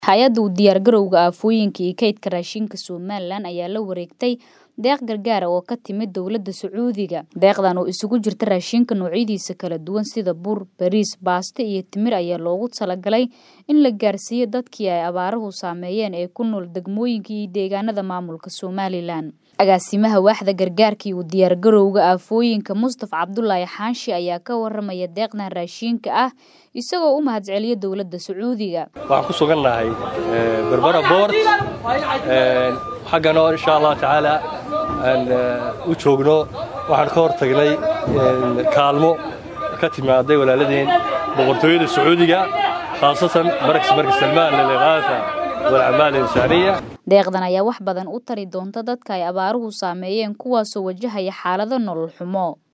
hay-adda u diyaargarowga aafooyinka iyo kaydka raashinka somalilan ayaa la wareegtay deeq gargaara oo ka timid dowladda sacuudiga deeqdan oo isugu jirta raashinka noocyadiisa kala duwan sida bur bariis baaste iyo timir ayaa loogu talagalay in la gaarsiiyo dadkii ay abaaruhu saameeyeen ee ku nool degmooyinka iyo deegaanada maamulka somalilan agaasimaha waaxda gargaarka iyo u diyaargarowga aafooyinka mustafa cabdulaahi xaanshi ayaa ka waramaya deeqdan raashinka ah isagoo u mahadceliya dowladda sacuudiga waxaan ku sugannahay berbera boort xagganoo insha allah tacaala aan u joogno waxaan ka hor tagnay kaalmo ka timaaday walaaladeen boqortooyada sacuudiga khaasatan markas marka salmaan liliqaasa walcamaal insaaniya deeqdan ayaa wax badan u tari doonta dadka ay abaaruhu saameeyeen kuwaasoo wajahaya xaalado nolol xumo